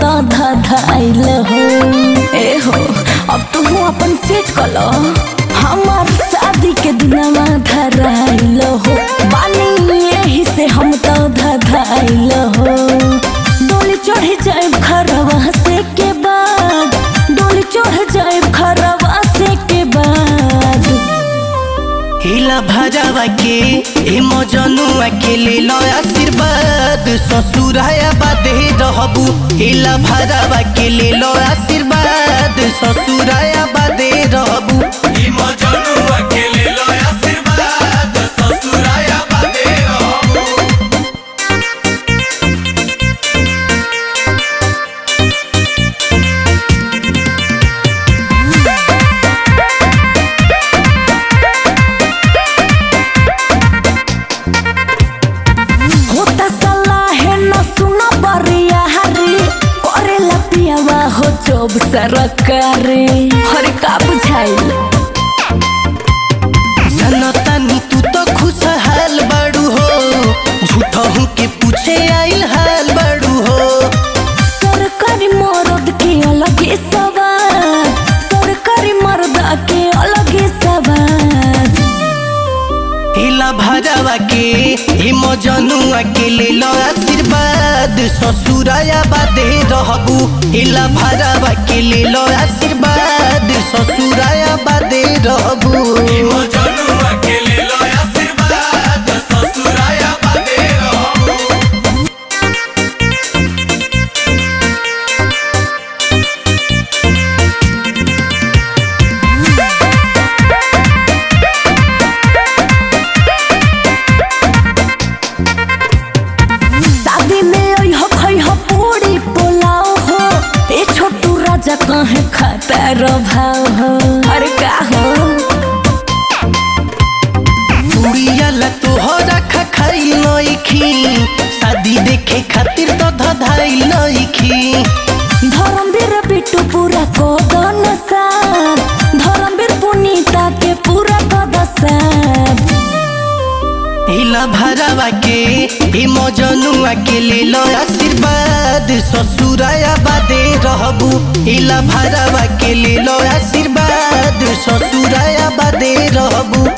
तो धधाइल हो ए हो अब तू अपन सेट कर लो हमार शादी के दिनवा धराइल हो बानी यही से हम तो धधाइल हो डोली चढ़ जाए खरवा से के बाद डोली चढ़ जाए खरवा से के बाद हिला भजावा के ए मजनुआ के ले लो आशीर्वाद ससुराया बादे रहबू हिला भजावा के ले लो आशीर्वाद ससुराया बादे रहबू ई मजनुआ के ले लो आशीर्वाद ससुराया बादे रहबू होता सलाह न सुना बरिया हरी करेला पियावा हो जब सरकारी हरे का बुझाइल जनतानी तू तो खुशहाल बाड़ू हो झूठा हूँ के पूछे आइल हाल बाड़ू हो सरकारी मर्द के अलग सवाल सरकारी मर्द के अलग सवाल हिला भजावा के ए मजनुआ के ले लो आशीर्वाद ससुराया बादे रहबू हिला भजावा के ले लो आशीर्वाद ससुराया बादे रहबू ई मजनुआ के ले लो आशीर्वाद ससुराया बादे रहबू शादी में आई हो खई हो पूरी पुलाव हो ए छोटू राजा कहे खाता रभाव हो अरे का हो उड़ियाला तोहरा खा खाई लईखी शादी देखे खातिर तो धधाई लईखी धर्मवीर बिट्टू पूरा कदन साथ धर्मवीर पुनीता के पूरा कद साथ हिला भरावा के ए मजनुआ के ले लो आशीर्वाद ससुराया बादे रहबू हिला भरावा के ले लो आशीर्वाद ससुराया बादे रहबू